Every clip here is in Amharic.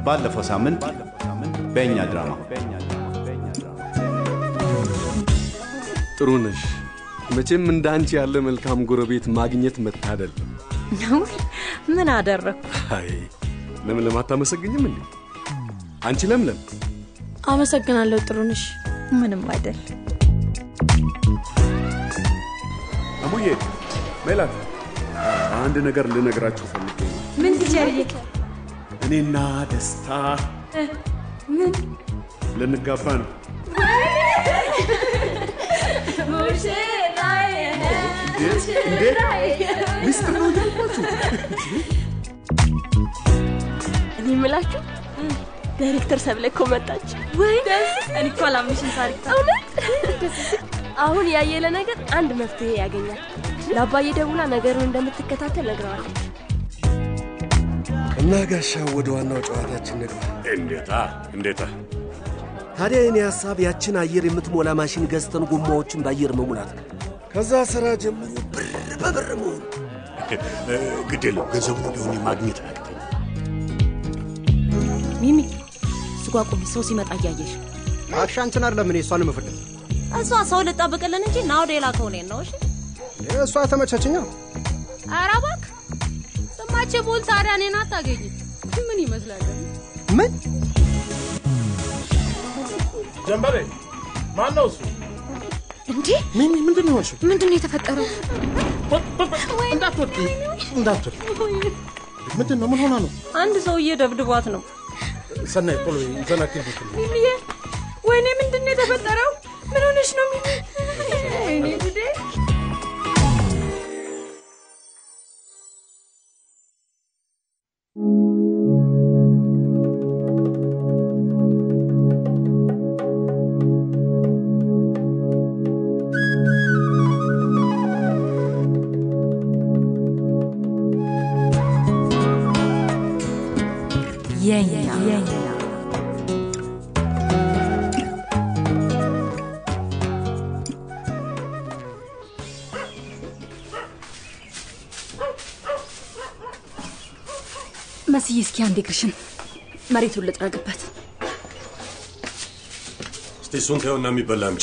ባለፈው ሳምንት በእኛ ድራማ ጥሩ ነሽ። መቼም እንደ አንቺ ያለ መልካም ጎረቤት ማግኘት መታደል ነው። ነው ምን አደረግኩ? አይ ለምለም አታመሰግኝም እንዴ? አንቺ ለምለም አመሰግናለሁ ጥሩንሽ። ምንም አይደል። አሙዬ፣ ሜላት አንድ ነገር ልነግራችሁ ፈልጌ ነው። ምን ትጀርዬ? እኔና ደስታ ምን ልንጋባ ነው። እንዴ ሚስጥር ነው እያልኳችሁ እኔ የምላችሁ ዳይሬክተር ሰብለ እኮ መጣች። ወይ እኔ እኮ አላምንሽም ሳሪታ። እውነት አሁን ያየለ ነገር አንድ መፍትሄ ያገኛል። ለአባዬ ደውላ ነገሩን እንደምትከታተል ነግረዋለች። እና ጋሻው ወደ ዋናው ጨዋታችን ንግባ። እንዴታ እንዴታ ታዲያ የኔ ሀሳብ ያችን አየር የምትሞላ ማሽን ገዝተን ጎማዎችን በአየር መሙላት ነው። ከዛ ስራ ጀምሮ ብር በብር መሆኑ ግድ የለው ገንዘቡን ቢሆን ማግኘት አያቅተኝ። ሚሚ ስጓ ቁሚ፣ ሰው ሲመጣ እያየሽ እባክሽ አንቺን አይደለም እኔ እሷን የምፈልግ እሷ ሰው ልጠብቅልን እንጂ ና ወደ ሌላ ከሆነ ነው። እሺ እሷ ተመቸችኛ። ኧረ እባክህ ስማቼ ቦል ታዲያ እኔን አታገኝም። ምን ይመስላል? ምን ጀንበሬ ማን ነው እሱ? እንዴ ምን ምንድን ነው የሆንሽው? ምንድን ነው የተፈጠረው? እንዳትወድቂ እንዳትወድቂ። ምንድን ነው? ምን ሆና ነው? አንድ ሰውዬ ደብድቧት ነው። ሰናይ ቶሎ ዘናክል ሚሚዬ፣ ወይኔ ምንድን ነው የተፈጠረው? ምን ሆነሽ ነው ሚሚ? ወይኔ ጉዴ! የኛ መስዬ፣ እስኪ አንድ እግርሽን መሬቱን ልጥረግበት። እስቲ እሱን ተይውና የሚበላ አምጪ።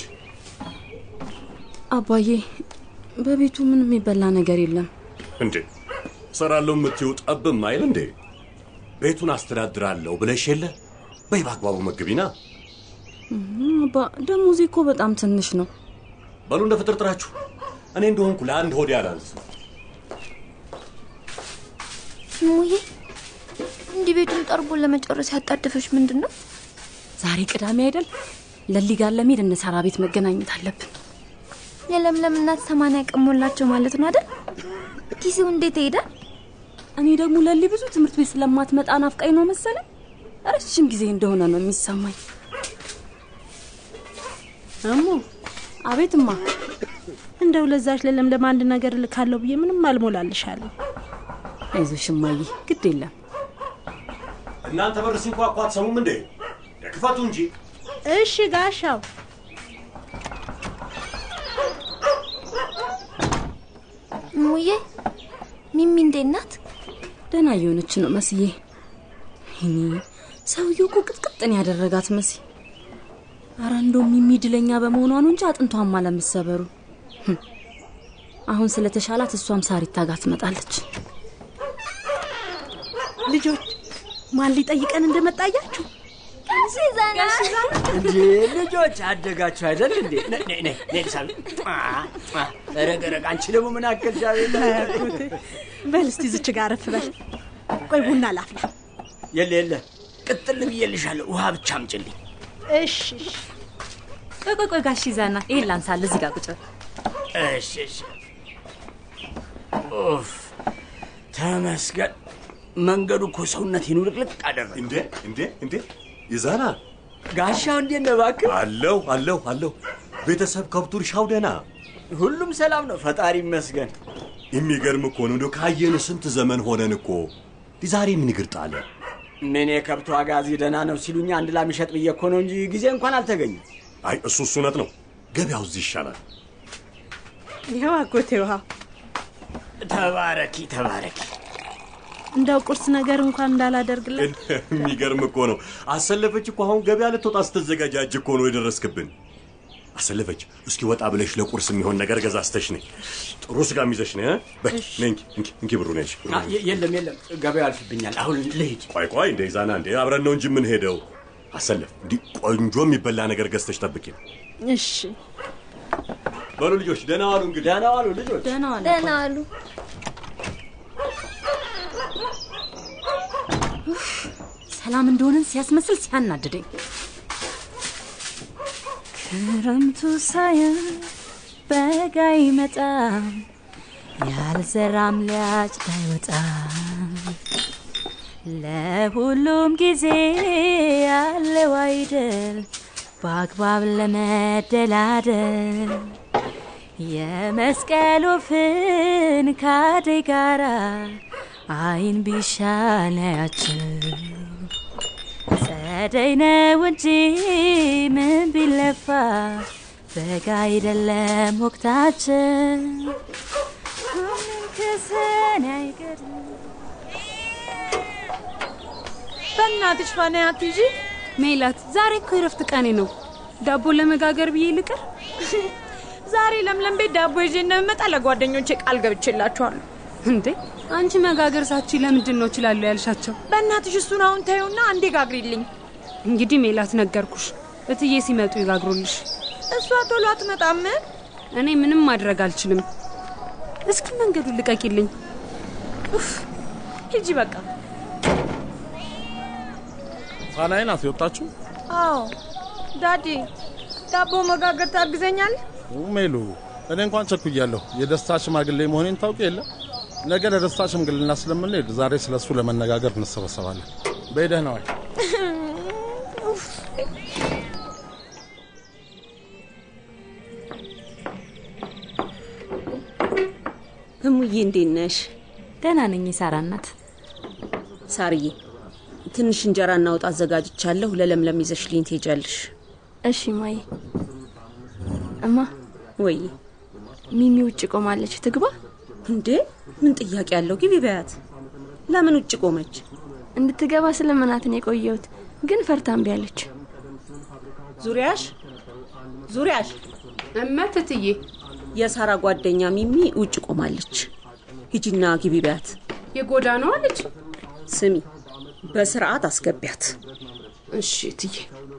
አባዬ በቤቱ ምንም የሚበላ ነገር የለም። እንዴ እሰራለሁ የምትይው ጠብም አይል እንዴ? ቤቱን አስተዳድራለሁ ብለሽ የለ? በይ በአግባቡ መግቢና። አባ ደሞዜ እኮ በጣም ትንሽ ነው። በሉ እንደ ፍጥርጥራችሁ። እኔ እንደሆንኩ ለአንድ ሆዴ አላንስ። ሙዬ እንዲህ ቤቱን ጠርቦ ለመጨረስ ያጣደፈች ምንድን ነው? ዛሬ ቅዳሜ አይደል? ለሊ ጋር ለመሄድ እነ ሳራ ቤት መገናኘት አለብን። የለምለም እናት ሰማንያ ቀን ሞላቸው ማለት ነው አይደል? ጊዜው እንዴት ይሄዳል? እኔ ደግሞ ለሊ ብዙ ትምህርት ቤት ስለማትመጣ ናፍቃኝ ነው መሰለኝ። ረጅም ጊዜ እንደሆነ ነው የሚሰማኝ። እሙ አቤትማ። እንደው ለዛች ለለምለም አንድ ነገር ልካለሁ ብዬ ምንም አልሞላልሻለሁ። አይዞሽ እማዬ፣ ግድ የለም። እናንተ በር ሲንኳኳ አትሰሙም እንዴ? ክፈቱ እንጂ። እሺ ጋሻው። ሙዬ ሚሚ እንዴት ናት? ደህና እየሆነች ነው መስዬ። ይኔ ሰውየው እኮ ቅጥቅጥን ያደረጋት መሲ። አረ እንደውም ሚሚ ድለኛ በመሆኗ ነው እንጂ አጥንቷም አለመሰበሩ። ህም። አሁን ስለተሻላት እሷም ሳሪታ ጋር ትመጣለች። ልጆች ማን ሊጠይቀን እንደመጣ አያችሁ? እንዴ ልጆች አደጋችሁ አይደል እንዴ? ነይ ነይ ነይ ነይ ሳሚ ረግ ረግ አንቺ ደግሞ ምን አከልሽ? አያኩት በል እስቲ ዝች ጋር አረፍ በል። ቆይ ቡና ላፍላ። የለ የለ ቅጥል ብዬልሻለሁ። ውሃ ብቻ አምጪልኝ። እሺ እሺ። ቆይ ቆይ ቆይ ጋሽ ይዛና ይሄን ላንሳል። እዚህ ጋር ቁጭ በል። እሺ እሺ። ኡፍ ተመስገን። መንገዱ እኮ ሰውነቴን ውልቅልቅ አደረገ። እንዴ እንዴ እንዴ ይዛና ጋሻው እንዴት ነህ እባክህ? አለሁ አለሁ አለሁ። ቤተሰብ ከብቱ እርሻው ደህና ሁሉም ሰላም ነው፣ ፈጣሪ ይመስገን። የሚገርም እኮ ነው። እንደው ካየን ስንት ዘመን ሆነን እኮ። ዛሬ ምን እግር ጣለ? ምን የከብቱ ዋጋ እዚህ ደህና ነው ሲሉኝ አንድ ላም ይሸጥ ብዬ እኮ ነው እንጂ ጊዜ እንኳን አልተገኘም። አይ እሱ እሱ እውነት ነው። ገበያው እዚህ ይሻላል። ይኸው አጎቴ ውሃ። ተባረኪ ተባረኪ። እንደው ቁርስ ነገር እንኳን እንዳላደርግለት የሚገርም እኮ ነው። አሰለፈች እኮ አሁን ገበያ ልትወጣ ስትዘጋጃጅ እኮ ነው የደረስክብን። አሰለፈች፣ እስኪ ወጣ ብለሽ ለቁርስ የሚሆን ነገር ገዛዝተሽ ነይ። ጥሩ ስጋም ይዘሽ ነይ። እ? በይ ነይ እንኪ እንኪ እንኪ ብሩ ነሽ። አ፣ የ- የለም የለም፣ ገበያው ያልፍብኛል። አሁን ልሂድ። ቆይ ቆይ፣ እንደ ዛና እንደ አብረን ነው እንጂ የምንሄደው። አሰለፍ፣ እንዲህ ቆንጆ የሚበላ ነገር ገዝተሽ ጠብቂ። እሺ በሉ ልጆች ደህና ዋሉ። እንግዲህ ደህና ዋሉ ልጆች። ደህና ዋለ። ደህና አሉ። ሰላም እንደሆንን ሲያስመስል ሲያናድደኝ ክረምቱ ሳያልፍ በጋ ይመጣም ያልዘራም ሊያጭድ አይወጣም። ለሁሉም ጊዜ ያለው አይደል በአግባብ ለመደላደል የመስቀል ወፍን ካደይ ጋራ አይን ቢሻል ያያችው ጸደይ ነው እንጂ ምን ቢለፋ በጋ አይደለም ወቅታችን ሁሉም ከሰኔ አይቀርም በእናትሽ ፋና አትይዢ። ሜላት፣ ዛሬ እኮ የረፍት ቀኔ ነው። ዳቦ ለመጋገር ብዬ ልቅር። ዛሬ ለምለም ቤት ዳቦ ይዤ እንደምመጣ ለጓደኞቼ ቃል ገብቼላችኋለሁ። እንዴ አንቺ መጋገር ሳቺ ለምንድን ነው እችላለሁ ያልሻቸው? በእናትሽ እሱን አሁን ታዩና አንዴ ጋግሪልኝ። እንግዲህ ሜላት ነገርኩሽ፣ እትዬ ሲመጡ ይጋግሩልሽ። እሷ ቶሎ አትመጣም። እኔ ምንም ማድረግ አልችልም። እስኪ መንገዱን ልቀቂልኝ። ኡፍ ሂጂ በቃ። ፋናዬ ናት የወጣችሁ? አዎ ዳዲ፣ ዳቦ መጋገር ታግዘኛል? ሜሉ፣ እኔ እንኳን ቸኩያለሁ። የደስታ ሽማግሌ መሆኔን ታውቂ የለ ነገ ለደስታ ሽምግልና ስለምንሄድ ዛሬ ስለ እሱ ለመነጋገር እንሰበሰባለን። በይ ደህና ዋይ። እሙዬ እንዴት ነሽ? ደህና ነኝ የሳራ እናት። ሳርዬ ትንሽ እንጀራ እናውጣ አዘጋጅቻለሁ። ለለምለም ይዘሽልኝ ትሄጃለሽ። እሺ ማይ። እማ ወይ ሚሚ ውጭ ቆማለች፣ ትግባ። እንዴ ምን ጥያቄ አለው? ግቢ በያት። ለምን ውጭ ቆመች? እንድትገባ ስለምናትን የቆየሁት ግን ፈርታ እምቢ አለች። ዙሪያሽ ዙሪያሽ እመት እትዬ፣ የሳራ ጓደኛ ሚሚ ውጭ ቆማለች። ሂጂና ግቢ በያት። የጎዳናዋ ልጅ። ስሚ በስርዓት አስገቢያት። እሺ እትዬ።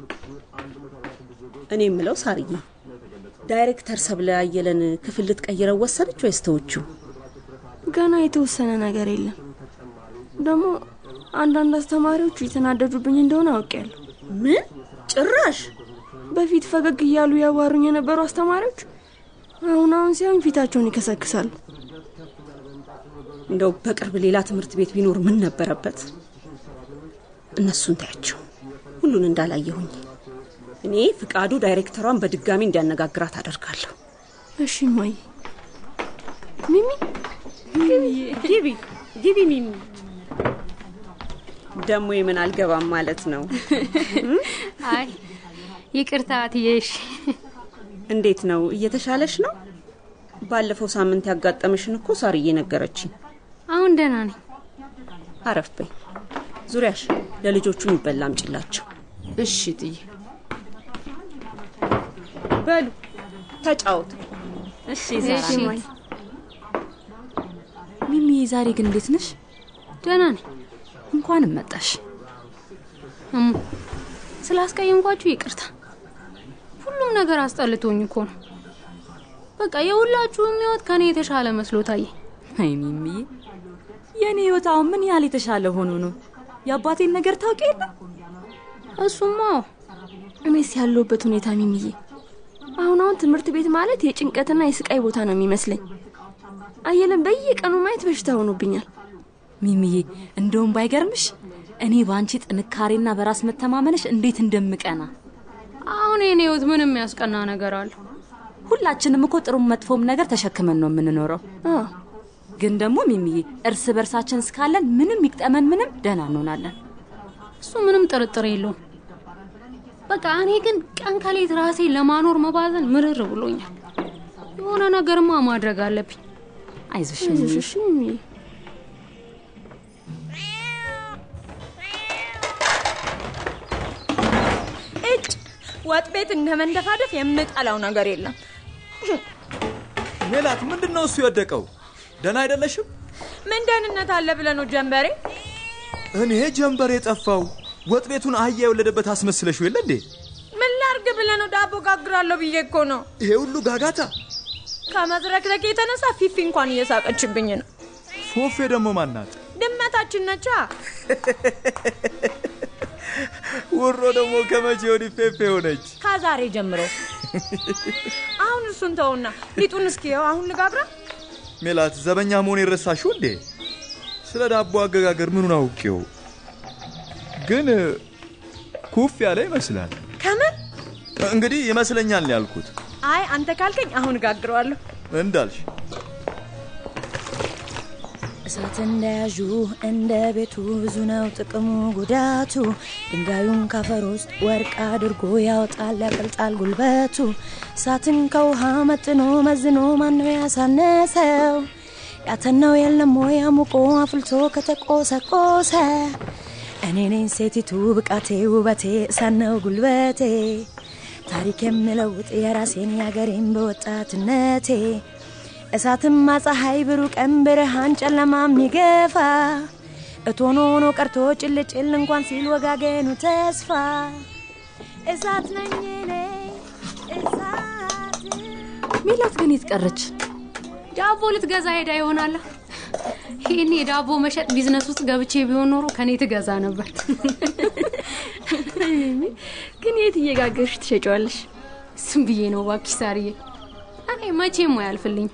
እኔ የምለው ሳርዬ ዳይሬክተር ሰብለ አየለን ክፍል ልትቀይረው ወሰነች ወይስ ተወችው? ገና የተወሰነ ነገር የለም። ደግሞ አንዳንድ አስተማሪዎቹ የተናደዱብኝ እንደሆነ አውቄያለሁ። ምን ጭራሽ? በፊት ፈገግ እያሉ ያዋሩኝ የነበሩ አስተማሪዎች አሁን አሁን ሲሆን ፊታቸውን ይከሰክሳሉ። እንደው በቅርብ ሌላ ትምህርት ቤት ቢኖር ምን ነበረበት? እነሱን ታያቸው፣ ሁሉን እንዳላየሁኝ። እኔ ፍቃዱ ዳይሬክተሯን በድጋሚ እንዲያነጋግራት አደርጋለሁ። እሺ ማይ። ሚሚ ግቢ ግቢ ሚሚ። ደግሞ የምን አልገባም ማለት ነው? አይ ይቅርታ እትዬሽ። እንዴት ነው? እየተሻለሽ ነው? ባለፈው ሳምንት ያጋጠመሽን እኮ ሳርዬ ነገረችኝ። አሁን ደህና ነኝ። አረፍ በይ። ዙሪያሽ ለልጆቹ የሚበላ አምጪላቸው። እሺ እትዬ። በሉ ተጫወቱ። እሺ እሺ ማይ። ሚሚ ዛሬ ግን እንዴት ነሽ? ደህና ነኝ። እንኳንም መጣሽ። እሙ ስላስቀየምኳችሁ ይቅርታ። ሁሉም ነገር አስጠልቶኝ እኮ ነው። በቃ የሁላችሁም ህይወት ከኔ የተሻለ መስሎ ታየ። አይ ሚሚዬ፣ የእኔ ህይወት አሁን ምን ያህል የተሻለ ሆኖ ነው? የአባቴን ነገር ታውቂ የለ? እሱማ እኔስ ያለሁበት ሁኔታ ሚሚዬ፣ አሁን አሁን ትምህርት ቤት ማለት የጭንቀትና የስቃይ ቦታ ነው የሚመስለኝ። አየለን በየቀኑ ማየት በሽታ ሆኖብኛል። ሚሚዬ፣ እንደውም ባይገርምሽ እኔ በአንቺ ጥንካሬና በራስ መተማመንሽ እንዴት እንደምቀና። አሁን የኔ ህይወት ምን የሚያስቀና ነገር አለ? ሁላችንም እኮ ጥሩም መጥፎም ነገር ተሸክመን ነው የምንኖረው። አዎ ግን ደግሞ ሚሚዬ እርስ በርሳችን እስካለን ምንም ይቅጠመን ምንም ደህና እንሆናለን። እሱ ምንም ጥርጥር የለውም። በቃ እኔ ግን ቀን ከሌት ራሴ ለማኖር መባዘን ምርር ብሎኛል። የሆነ ነገርማ ማድረግ አለብኝ። አይዞሽ አይዞሽ እሺ ሚሚዬ። ወጥ ቤት እንደ መንደፋደፍ የምጠላው ነገር የለም። ሜላት፣ ምንድን ነው እሱ የወደቀው? ደህና አይደለሽም? ምን ደህንነት አለ ብለህ ነው ጀንበሬ? እኔ ጀንበር የጠፋው ወጥ ቤቱን አህያ የወለደበት አስመስለሽው የለ እንዴ? ምን ላርግ ብለህ ነው? ዳቦ ጋግራለሁ ብዬ እኮ ነው። ይሄ ሁሉ ጋጋታ ከመዝረክረክ የተነሳ ፊፊ እንኳን እየሳቀችብኝ ነው። ፎፌ ደግሞ ማናት? ድመታችን ነቻ። ውሮ ደግሞ ከመቼ ወዲህ ፌፌ ሆነች? ከዛሬ ጀምሮ። አሁን እሱን ተውና ሊጡን እስኪየው። አሁን ልጋግራ። ሜላት፣ ዘበኛ መሆን የረሳሽው እንዴ? ስለ ዳቦ አገጋገር ምኑን አውቄው? ግን ኩፍ ያለ ይመስላል። ከምን እንግዲህ ይመስለኛል ነው ያልኩት። አይ አንተ ካልከኝ አሁን እጋግረዋለሁ። እንዳልሽ እሳት እንደያዡ እንደ ቤቱ ብዙ ነው ጥቅሙ ጉዳቱ። ድንጋዩን ካፈር ውስጥ ወርቅ አድርጎ ያወጣል ያቀልጣል ጉልበቱ። እሳትን ከውሃ መጥኖ መዝኖ ማነው ያሳነሰው? ያተናው የለም ወይ አሙቆ አፍልቶ ከተቆሰቆሰ? እኔ ነኝ ሴቲቱ ብቃቴ ውበቴ እሳት ነው ጉልበቴ። ታሪክ የምለውጥ የራሴን ያገሬን በወጣትነቴ እሳትማ ፀሐይ ብሩህ ቀን ብርሃን ጨለማ የሚገፋ እቶን ሆኖ ቀርቶ ጭልጭል እንኳን ሲል ወጋገኑ ተስፋ እሳት ነኝ እኔ እሳት ሜላት ግን የት ቀረች? ዳቦ ልትገዛ ሄዳ ይሆናላ። ይህን የዳቦ መሸጥ ቢዝነስ ውስጥ ገብቼ ቢሆን ኖሮ ከኔ ትገዛ ነበር። ግን የት እየጋገርሽ ትሸጫዋለሽ? ስም ብዬ ነው እባክሽ ሳርዬ። እኔ መቼም አያልፍልኝ።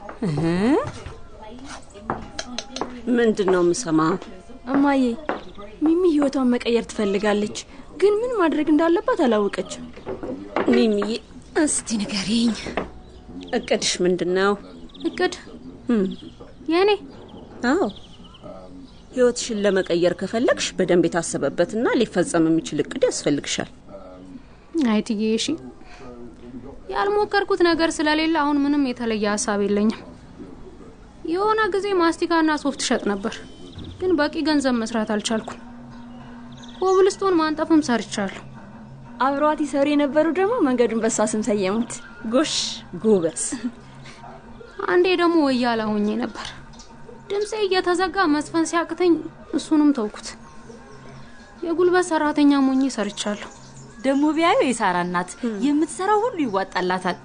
ምንድን ነው የምሰማው? እማዬ ሚሚ ህይወቷን መቀየር ትፈልጋለች፣ ግን ምን ማድረግ እንዳለባት አላወቀችም። ሚሚዬ እስቲ ንገሪኝ፣ እቅድሽ ምንድን ነው? እቅድ የእኔ? አዎ ህይወትሽን ለመቀየር ከፈለግሽ በደንብ የታሰበበትና ሊፈጸም የሚችል እቅድ ያስፈልግሻል። አይትዬ እሺ፣ ያልሞከርኩት ነገር ስለሌለ አሁን ምንም የተለየ ሀሳብ የለኝም። የሆነ ጊዜ ማስቲካና ሶፍት ሸጥ ነበር፣ ግን በቂ ገንዘብ መስራት አልቻልኩም። ኮብልስቶን ማንጠፍም ሰርቻለሁ። አብረዋት ይሰሩ የነበሩ ደግሞ መንገዱን በሷ ስም ሰየሙት። ጎሽ ጎበዝ። አንዴ ደግሞ ወያላ ሆኜ ነበር። ድምፄ እየተዘጋ መስፈን ሲያቅተኝ እሱንም ተውኩት። የጉልበት ሰራተኛ ሞኜ ሰርቻለሁ። ደግሞ ቢያዩ የሳራ እናት የምትሰራው ሁሉ ይዋጣላታል።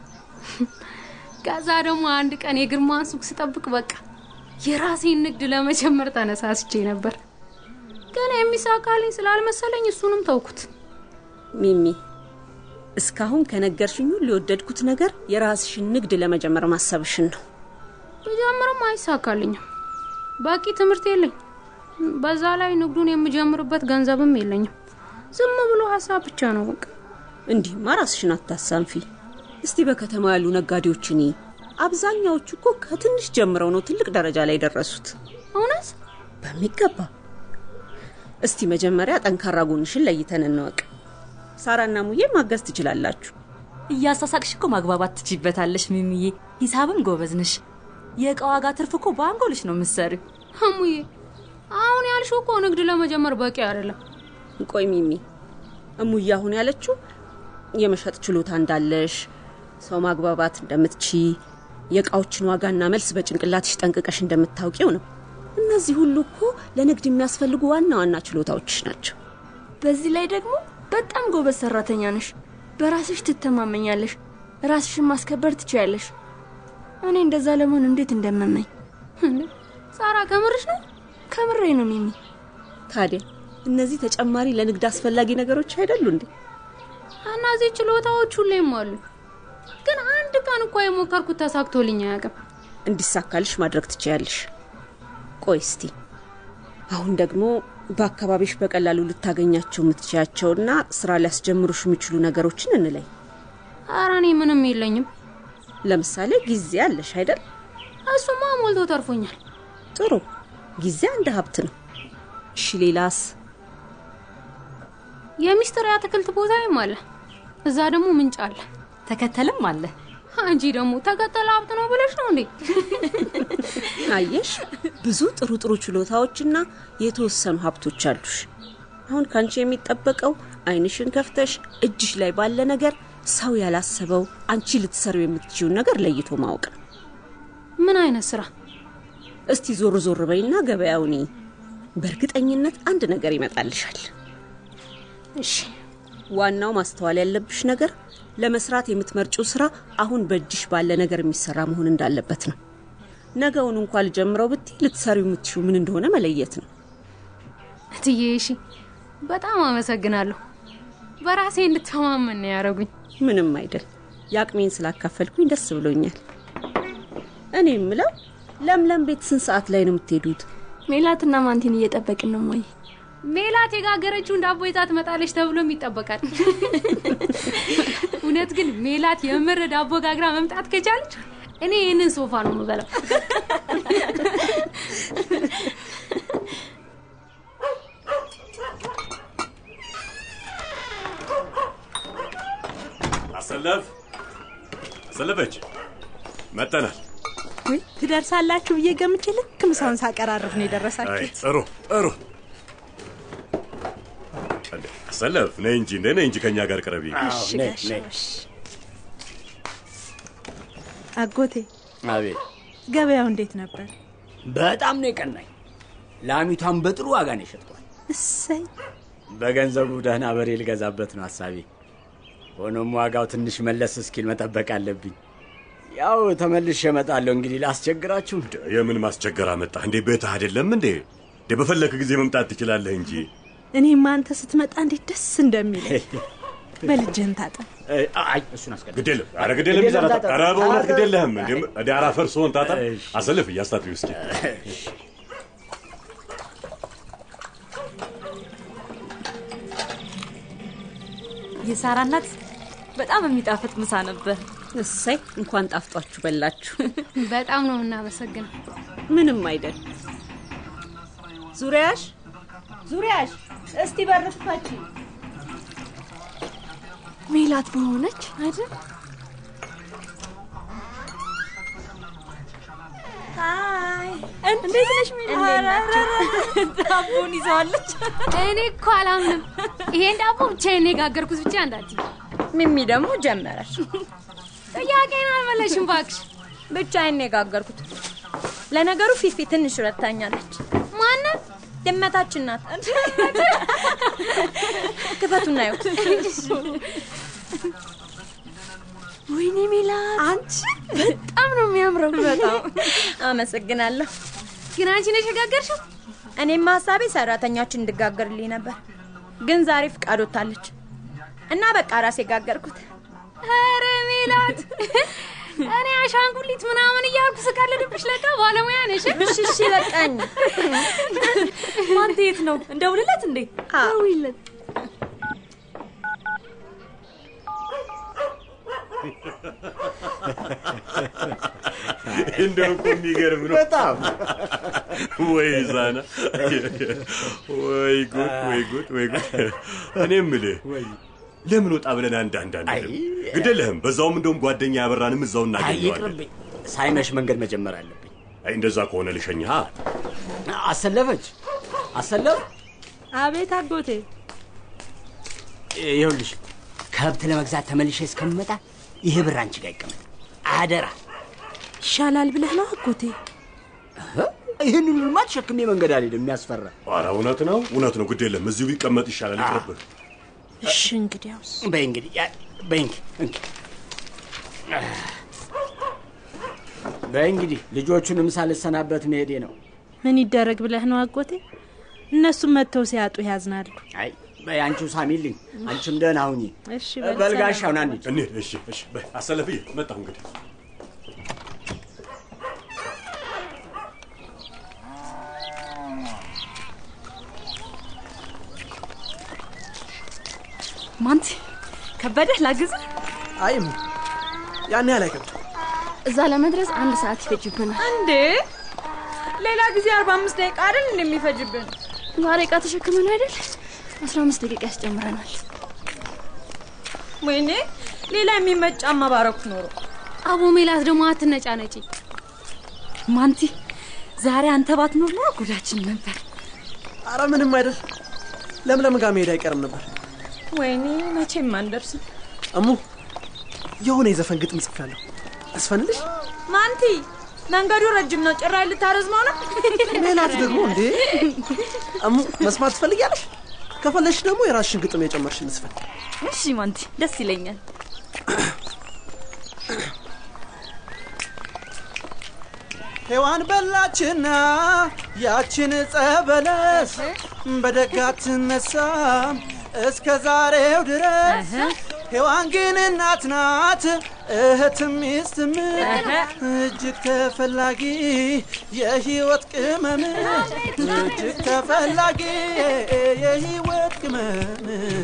ከዛ ደግሞ አንድ ቀን የግርማን ሱቅ ስጠብቅ በቃ የራሴን ንግድ ለመጀመር ተነሳስቼ ነበር። ግን የሚሳካልኝ ስላልመሰለኝ እሱንም ተውኩት። ሚሚ እስካሁን ከነገርሽኝ ሁሉ የወደድኩት ነገር የራስሽን ንግድ ለመጀመር ማሰብሽን ነው። ብጀምርም አይሳካልኝም። በቂ ትምህርት የለኝ። በዛ ላይ ንግዱን የምጀምርበት ገንዘብም የለኝም። ዝም ብሎ ሀሳብ ብቻ ነው በቃ። እንዲህማ ራስሽን አታሳንፊ። እስቲ በከተማ ያሉ ነጋዴዎችን እይ። አብዛኛዎቹ እኮ ከትንሽ ጀምረው ነው ትልቅ ደረጃ ላይ ደረሱት። እውነት በሚገባ። እስቲ መጀመሪያ ጠንካራ ጎንሽን ለይተን እንወቅ። ሳራና ሙዬ ማገዝ ትችላላችሁ። እያሳሳቅሽ እኮ ማግባባት ትችይበታለሽ ሚሚዬ። ሂሳብም ጎበዝ ነሽ። የእቃ ዋጋ ትርፍ እኮ በአንጎልሽ ነው የምትሰሪው። እሙዬ አሁን ያልሽው እኮ ንግድ ለመጀመር በቂ አይደለም። ቆይ ሚሚ፣ እሙዬ አሁን ያለችው የመሸጥ ችሎታ እንዳለሽ፣ ሰው ማግባባት እንደምትቺ፣ የእቃዎችን ዋጋና መልስ በጭንቅላትሽ ጠንቅቀሽ እንደምታውቂው ነው። እነዚህ ሁሉ እኮ ለንግድ የሚያስፈልጉ ዋና ዋና ችሎታዎችሽ ናቸው። በዚህ ላይ ደግሞ በጣም ጎበዝ ሰራተኛ ነሽ። በራስሽ ትተማመኛለሽ። ራስሽን ማስከበር ትችያለሽ። እኔ እንደዛ ለመሆን እንዴት እንደመመኝ። ሳራ ከምርሽ ነው? ከምሬ ነው ሚሚ። ታዲያ እነዚህ ተጨማሪ ለንግድ አስፈላጊ ነገሮች አይደሉ እንዴ? እነዚህ ችሎታዎች ሁሌም አሉ። ግን አንድ ቀን እኮ የሞከርኩት ተሳክቶልኝ አያውቅም። እንዲሳካልሽ ማድረግ ትችያለሽ። ቆይ እስቲ አሁን ደግሞ በአካባቢሽ በቀላሉ ልታገኛቸው የምትችያቸውና ስራ ሊያስጀምሩሽ የሚችሉ ነገሮችን እንለይ። ኧረ እኔ ምንም የለኝም። ለምሳሌ ጊዜ አለሽ አይደል? እሱማ ሞልቶ ተርፎኛል። ጥሩ ጊዜ አንድ ሀብት ነው። እሺ ሌላስ? የሚስጥር የአትክልት ቦታዬም አለ። እዛ ደግሞ ምንጭ አለ፣ ተከተልም አለ። አንቺ ደግሞ ተከተለ ሀብት ነው ብለሽ ነው እንዴ? አየሽ፣ ብዙ ጥሩ ጥሩ ችሎታዎችና የተወሰኑ ሀብቶች አሉሽ። አሁን ካንቺ የሚጠበቀው አይንሽን ከፍተሽ እጅሽ ላይ ባለ ነገር ሰው ያላሰበው አንቺ ልትሰሪው የምትችውን ነገር ለይቶ ማወቅ ነው። ምን አይነት ስራ? እስቲ ዞር ዞር በይና ገበያውን እይ። በእርግጠኝነት አንድ ነገር ይመጣልሻል። እሺ። ዋናው ማስተዋል ያለብሽ ነገር ለመስራት የምትመርጪው ስራ አሁን በእጅሽ ባለ ነገር የሚሰራ መሆን እንዳለበት ነው። ነገውን እንኳ ልጀምረው ብትይ ልትሰሪው የምትችው ምን እንደሆነ መለየት ነው። እትዬ እሺ፣ በጣም አመሰግናለሁ። በራሴ እንድተማመን ነው ያደረጉኝ። ምንም አይደል። የአቅሜን ስላካፈልኩኝ ደስ ብሎኛል። እኔ የምለው ለምለም ቤት ስንት ሰዓት ላይ ነው የምትሄዱት? ሜላትና ማንቲን እየጠበቅን ነው ሞይ። ሜላት የጋገረችውን ዳቦ ይዛ ትመጣለች ተብሎም ይጠበቃል። እውነት ግን ሜላት የምር ዳቦ ጋግራ መምጣት ከቻለች እኔ ይህንን ሶፋ ነው የምበላው። አሰለፍ አሰለፈች፣ መጠናል። ውይ ትደርሳላችሁ ብዬ ገምቼ ልክ ምሳውን ሳቀራርብ ነው አይ የደረሳችሁት። ጥሩ ጥሩ። እንዴ አሰለፍ ነይ እንጂ እንደ ነይ እንጂ ከኛ ጋር ቅረቢ። እሺ ጋሽ እሺ። አጎቴ አቤት ገበያው እንዴት ነበር? በጣም ነው የቀናኝ። ላሚቷን በጥሩ ዋጋ ነው የሸጥኳት። እሰይ በገንዘቡ ደህና በሬ ልገዛበት ነው ሀሳቤ። ሆኖም ዋጋው ትንሽ መለስ እስኪል መጠበቅ አለብኝ። ያው ተመልሼ እመጣለሁ። እንግዲህ ላስቸግራችሁ። የምን ማስቸገር አመጣህ እንዴ? ቤትህ አይደለም እንዴ? እንዴ በፈለክ ጊዜ መምጣት ትችላለህ እንጂ። እኔማ አንተ ስትመጣ እንዴት ደስ እንደሚል በልጅህን ታጠብ። አይ እሱን አስቀድም። ግድ የለም ኧረ ግድ የለም ይዘህ ታጠብ። ኧረ በእውነት ግድ የለህም እንዴ? እንዴ አራፈር ስሆን ታጠብ። አሰልፍ እያስታጥቢው እስኪ የሳራ እናት በጣም የሚጣፍጥ ምሳ ነበር። እሰይ እንኳን ጣፍጧችሁ በላችሁ። በጣም ነው የምናመሰግነው። ምንም አይደል። ዙሪያሽ ዙሪያሽ፣ እስቲ በር ክፈቺ። ሜላት በሆነች አይደል? አይ እንዴት ነሽ ሜላት? ዳቦን ይዘዋለች። እኔ እኮ አላምንም። ይሄን ዳቦ ብቻዬን ነው የጋገርኩት ብቻ እንዳት ሚሚ ደግሞ ጀመረች። ጥያቄን አልመለሽም እባክሽ። ብቻዬን ነው የጋገርኩት። ለነገሩ ፊፊ ትንሽ ረታኛለች። ማነት? ድመታችን ናት። ክፈቱና ይሁት ወይኔ ሜላት አንቺ በጣም ነው የሚያምረው። በጣም አመሰግናለሁ። ግን አንቺ ነሽ የጋገርሽው? እኔም ሀሳቤ ሰራተኛችን እንድጋገርልኝ ነበር፣ ግን ዛሬ ፍቃድ ወጥታለች እና በቃ ራሴ ጋገርኩት። ኧረ ሜላት፣ እኔ አሻንጉሊት ምናምን እያልኩ ስቀልድብሽ ለካ ባለሙያ ነሽ። እሺ እሺ፣ በቃኝ። ማንተ የት ነው? እንደውልለት እንዴ? ደውይለት። እንደው እኮ የሚገርም ነው በጣም ወይ ዛና፣ ወይ ጉድ፣ ወይ ጉድ፣ ወይ ጉድ። እኔ የምልህ ለምን ወጣ ብለን አንድ አንድ አንልም? ግድ የለህም። በዛውም እንደውም ጓደኛ ያበራንም እዛው አይ እናገኘዋለን። ይቅርብኝ። ሳይመሽ መንገድ መጀመር አለብኝ። አይ እንደዛ ከሆነ ልሸኝሃ። አሰለፈች አሰለፍ፣ አቤት አጎቴ። ይኸውልሽ ከብት ለመግዛት ተመልሼ እስከምመጣ ይሄ ብር አንቺ ጋር ይቀመጥ አደራ። ይሻላል ብለህ ነው አጎቴ? ይህን ሁሉማ ተሸክሜ መንገድ አልሄድም። የሚያስፈራ ኧረ እውነት ነው እውነት ነው። ግድ የለም እዚሁ ቢቀመጥ ይሻላል። ይቅርብህ። እሺ እንግዲያውስ በይ እንግዲህ ያ- በይ እንግ- እንግ በይ እንግዲህ ልጆቹንም ሳልሰናበት መሄዴ ነው። ምን ይደረግ ብለህ ነው አጎቴ? እነሱም መጥተው ሲያጡ ያዝናሉ። አይ በይ አንቺው ሳሚልኝ፣ አንቺም ደህና ሁኚ። እሺ በል በልጋሻው ሰላም። ና እንሂድ። እንሂድ። እሺ እሺ። በይ አሰለፍዬ፣ መጣሁ እንግዲህ ማንቲ ከበደህ ላግዝ? አይም ያን ያህል አይከብድም። እዛ ለመድረስ አንድ ሰዓት ይፈጅብናል። እንዴ ሌላ ጊዜ አርባ አምስት ደቂቃ አይደል እንደሚፈጅብን? ዛሬ እቃ ተሸክመን አይደል? አስራ አምስት ደቂቃ ያስጨምረናል። ወይኔ ሌላ የሚመጭ ጫማ ባረኩ ኖሮ። አቦ ሜላት ደግሞ አትነጫነጪ። ማንቲ ዛሬ አንተ ባትኖር ኖሮ ጉዳችን ነበር። አረ ምንም አይደል። ለምለም ጋር መሄድ አይቀርም ነበር። ወይኔ መቼም አንደርስም። እሙ የሆነ የዘፈን ግጥም ጽፌያለሁ። አስፈንልሽ? ማንቲ መንገዱ ረጅም ነው። ጭራይ ልታረዝመው ነው። ሜላት ደግሞ እንዴ እሙ መስማት ትፈልጊያለሽ? ከፈለሽ ደግሞ የራስሽን ግጥም የጨመርሽን ስፈን። እሺ ማንቲ፣ ደስ ይለኛል። ሔዋን በላችና ያችን ጸበለስ በደጋት ትነሳም እስከ ዛሬው ድረስ ሔዋን ግን እናት ናት እህትም ሚስትም እጅግ ተፈላጊ የህይወት ቅመም እጅግ ተፈላጊ የህይወት ቅመም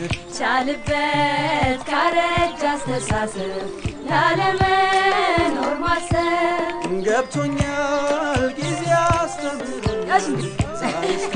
ቻልበት ካረጅ አስተሳሰብ ላለመኖር ማሰብ ገብቶኛል ጊዜ አስተምሮኛል ዛሬስ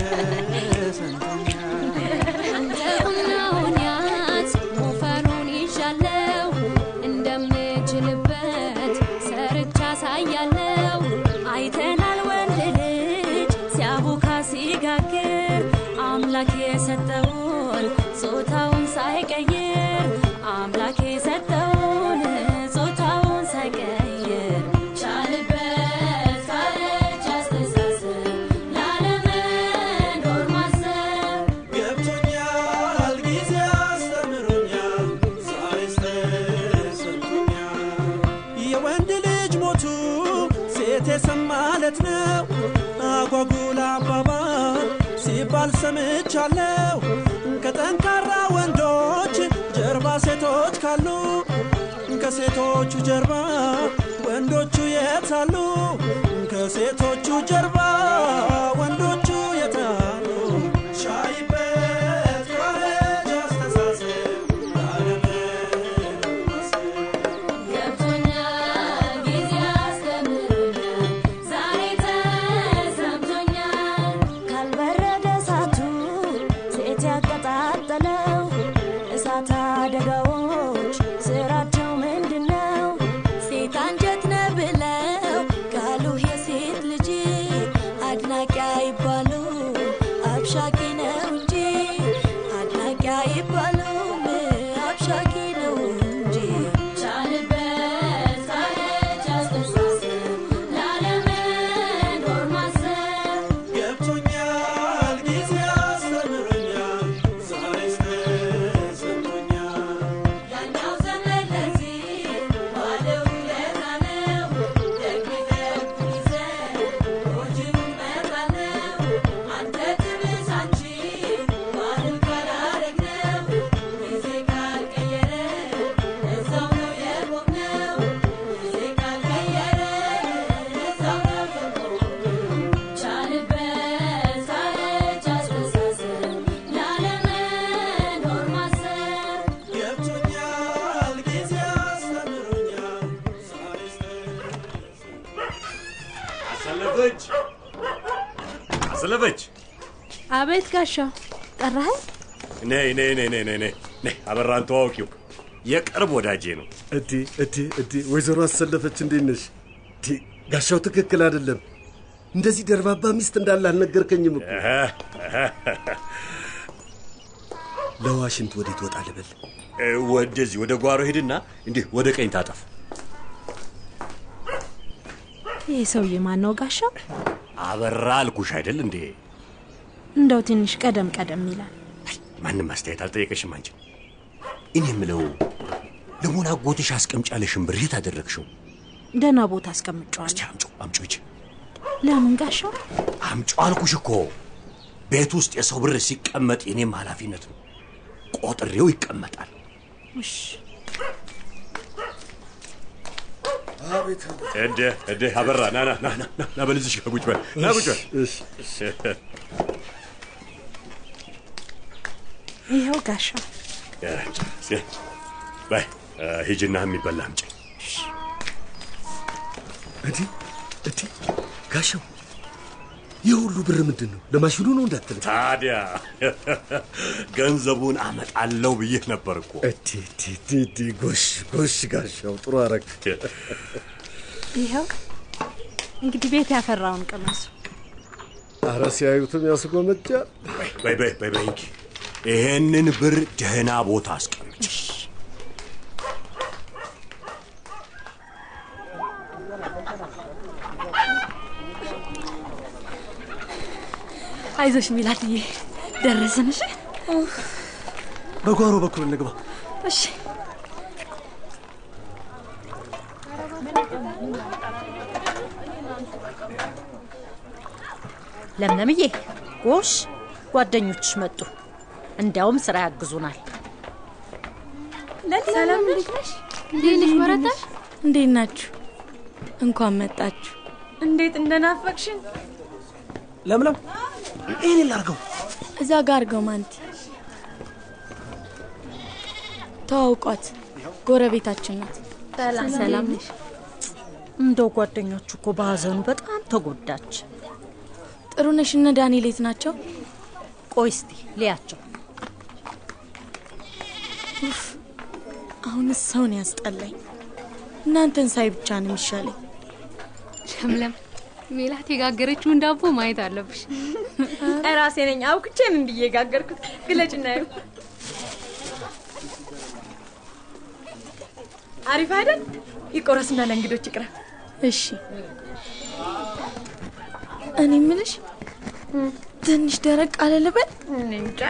እንደሁናሁኛት ሞፈሩን ይዣለው እንደምችልበት ሰርቻ ሳያለው አይተናል ወንድ ልጅ ሲያቦካ ሲጋግር አምላክ የሰጠውን ጾታውን ሳይቀይር አምላክ የሰጠውን ጾታውን ሳይቀይር ቻልበት ካለች አስተሳሰብ ላለመኖር ማሰብ ገብቶኛል ጊዜ አስተምሮኛል ዛሬስ ተሰምቶኛል የወንድ ልጅ ሞቱ ሴት የሰማለት ነው አጓጉል አባባል ሲባል ሰምቻለሁ ከጠንካራ ወንዶች ጀርባ ሴቶች ካሉ ከሴቶቹ ጀርባ ወንዶቹ የታሉ ከሴቶቹ ጀርባ ወንዶቹ የታሉ ሻይበት ካረጅ አስተሳሰብ ገብቶኛል ጊዜ አስተምሮኛል ዛሬ ተሰምቶኛል ካልበረደ እሳቱ ሴት ያቀጣጠለው እሳት አደጋዎች ስራቸው ምንድን ነው? ሴት አንጀት ነው ብለው ካሉህ የሴት ልጅ አድናቂ አይባሉ አብሻቂ ነው እንጂ አድናቂ አይባሉም አብሻቂ ነው እንጂ ቻልበት ካለች አስተሳሰብ ላለመኖር ማሰብ ገብቶኛል ጊዜ አስተምሮኛል ዛሬስ ተሰምቶኛል ያኛው ዘመን ለዚህ ባለው ውለታ ነው ደግፈን ይዘን ጎጂውን መጣል ነው አንተ ትብስ አንቺ ባልን ካላረግነው ጊዜ ካልቀየረ እዛው ነው የቆምነው ጊዜ ካልቀየረ እዛው ነው የቆምነው ቻልበት ካለች አስተሳሰብ ላለመኖር ማሰብ ገብቶኛል ጊዜ አስተምሮኛል ዛሬስ አሰለፈች አሰለፈች አቤት ጋሻው ጠራኸኝ? ነይ ነይ ነይ ነይ ነይ ነይ ነይ አበራን ተዋወቂው የቅርብ ወዳጄ ነው እዲ እዲ እዲ ወይዘሮ አሰለፈች እንዴት ነሽ? እዲ ጋሻው ትክክል አይደለም። እንደዚህ ደርባባ ሚስት እንዳለ አልነገርከኝም እኮ። ለዋሽንት ወዴት ወጣ ልበል? እ፣ ወደዚህ ወደ ጓሮ ሄድና እንዲህ ወደ ቀኝ ታጠፍ ይህ ሰውዬ ማን ነው ጋሻው? አበራ አልኩሽ አይደል እንዴ እንደው ትንሽ ቀደም ቀደም ይላል። ማንም አስተያየት አልጠየቀሽም አንቺ እኔ የምለው ለመሆን አጎትሽ አስቀምጫለሽን ብር የት አደረግሽው ደህና ቦታ አስቀምጫዋለሁ። አምጮ አምጮ ይች ለምን ጋሻው? አምጮ አልኩሽ እኮ ቤት ውስጥ የሰው ብር ሲቀመጥ የኔም ኃላፊነት ነው ቆጥሬው ይቀመጣል እሺ አቤት እደ እደ አበራ ና ና ና ና ና በልዝሽ ቁጭ በል ና ቁጭ በል ይኸው ጋሻው። እ፣ ሲ- በይ እ፣ ሂጂና የሚበላ አምጪ እዲ እዲ ጋሻው ይህ ሁሉ ብር ምንድን ነው? ለማሽኑ ነው እንዳትል። ታዲያ ገንዘቡን አመጣለሁ ብዬ ነበር እኮ እዲ እዲ እዲ እዲ ጎሽ ጎሽ ጋሻው ጥሩ አረግ። ይኸው እንግዲህ ቤት ያፈራውን ቅመሱ። አረ ሲያዩትም ያስጎመጃል። በይ በይ በይ በይ እንኪ ይሄንን ብር ደህና ቦታ አስቀምጭ አይዞሽ ሚላትዬ፣ ደረስን። እሺ በጓሮ በኩል እንግባ። እሺ። ለምለምዬ፣ ጎሽ ጓደኞችሽ መጡ። እንዲያውም ስራ ያግዙናል። ሰላም እንዴት ነሽ? እንዴት ነሽ በረታሽ? እንዴት ናችሁ? እንኳን መጣችሁ። እንዴት እንደናፈቅሽን። ለምለም ይህን ላርገው። እዛ ጋር አድርገው ማንቲ። ተዋውቋት፣ ጎረቤታችን ናት። ሰላም ነሽ? እንደው ጓደኞቹ እኮ በሀዘኑ በጣም ተጎዳች። ጥሩ ነሽ? እነ ዳንኤል የት ናቸው? ቆይ እስቲ ልያቸው። ኡፍ፣ አሁንስ ሰውን ያስጠላኝ። እናንተን ሳይ ብቻ ነው የሚሻለኝ። ለምለም ሜላት የጋገረችውን ዳቦ ማየት አለብሽ። ራሴ ነኝ አውቅቼ ምን ብዬ ጋገርኩት። ግለጭ እናየው። አሪፍ አይደል? ይቆረስና ለእንግዶች ይቅረብ። እሺ። እኔ ምልሽ ትንሽ ደረቅ አለ ልበል? እኔ እንጃ።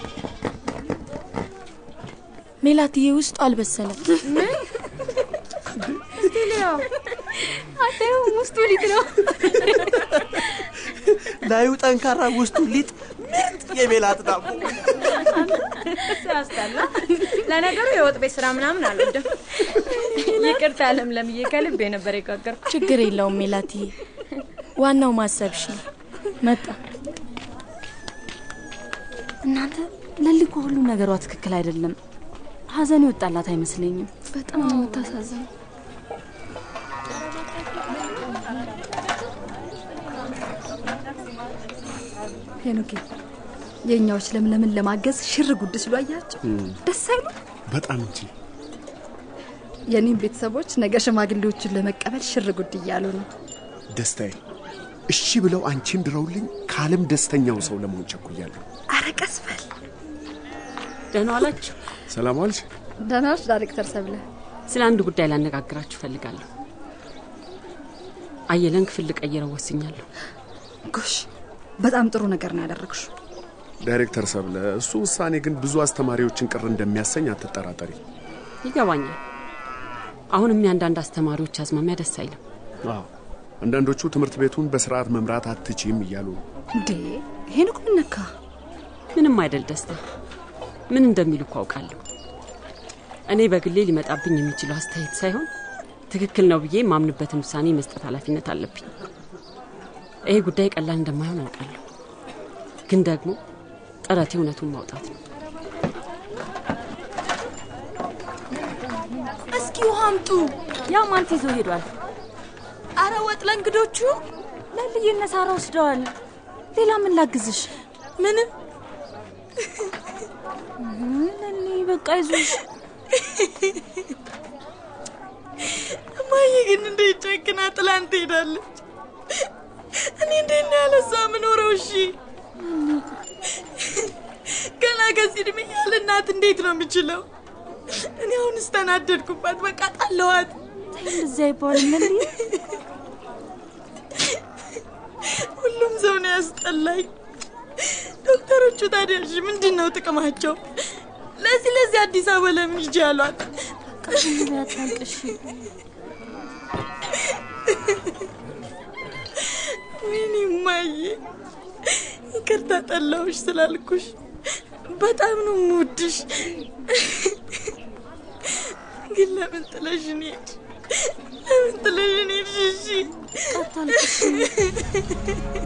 ሜላትዬ ውስጡ አልበሰለም። ምን? እስቲ ልየው። አታየውም? ውስጡ ሊጥ ነው። ላዩ ጠንካራ፣ ውስጡ ሊጥ፣ ምርጥ የሜላት ዳቦ። ሲያስጠላ። ለነገሩ የወጥ ቤት ስራ ምናምን አልወድም። ይቅርታ ለምለምዬ፣ ከልቤ ነበር የጋገርኩት። ችግር የለውም ሜላትዬ፣ ዋናው ማሰብሽ ነው። መጣ እናንተ ለልኮ ሁሉ ነገሯ ትክክል አይደለም። ሀዘን ይወጣላት አይመስለኝም። በጣም ነው የምታሳዝነው። ሄኖኬ የእኛዎች ለምለምን ለማገዝ ሽር ጉድ ሲሉ አያቸው። ደስ አይሉ? በጣም እንጂ የኔም ቤተሰቦች ነገ ሽማግሌዎቹን ለመቀበል ሽር ጉድ እያሉ ነው። ደስታዬ እሺ ብለው አንቺን ድረውልኝ ከዓለም ደስተኛው ሰው ለመሆን ቸኩያለሁ። አረ ቀስ በል። ደህና ዋላችሁ። ሰላም ዋልሽ? ደህና ነሽ ዳይሬክተር ሰብለ? ስለ አንድ ጉዳይ ላነጋግራችሁ ፈልጋለሁ። አየለን ክፍል ልቀይረው ወስኛለሁ። ጎሽ፣ በጣም ጥሩ ነገር ነው ያደረግሽው። ዳይሬክተር ሰብለ፣ እሱ ውሳኔ ግን ብዙ አስተማሪዎችን ቅር እንደሚያሰኝ አትጠራጠሪ። ይገባኛል። አሁንም የአንዳንድ አስተማሪዎች አዝማሚያ ደስ አይልም። አዎ፣ አንዳንዶቹ ትምህርት ቤቱን በስርዓት መምራት አትችም እያሉ ነው። እንዴ ይሄን እኮ ምን ነካ? ምንም አይደል ደስታ። ምን እንደሚሉ እኮ አውቃለሁ። እኔ በግሌ ሊመጣብኝ የሚችለው አስተያየት ሳይሆን ትክክል ነው ብዬ የማምንበትን ውሳኔ መስጠት ኃላፊነት አለብኝ። ይሄ ጉዳይ ቀላል እንደማይሆን አውቃለሁ፣ ግን ደግሞ ጥረቴ እውነቱን ማውጣት ነው። እስኪ ውሃ አምጡ። ያው ማንቲ ይዞ ሄዷል። አረ ወጥ ለእንግዶቹ ለልዬ እነ ሳራ ወስደዋል። ሌላ ምን ላግዝሽ? ምንም ለሊ በቃ ይዞሽ እማዬ ግን እንዴት ጨክና ጥላን ትሄዳለች? እኔ እንዴት ነው ያለ እሷ የምኖረው? እሺ ገና ከዚህ እድሜ ያለ እናት እንዴት ነው የምችለው? እኔ አሁን እስተናደድኩባት፣ በቃ ጣለዋት። እንደዚህ አይባልም ለሊ። ሁሉም ሰው ነው ያስጠላኝ። ዶክተሮቹ ታዲያ እሺ ምንድን ነው ጥቅማቸው? ለዚህ ለዚህ አዲስ አበባ ለምን ሂጂ አሏት? ያታልቅሽ ወይኔ እማዬ፣ ይቅርታ ጠላሁሽ ስላልኩሽ። በጣም ነው የምወድሽ። ግን ለምን ጥለሽን ሄድሽ? ለምን ጥለሽን ሄድሽ? እሺ አታልቅሽ።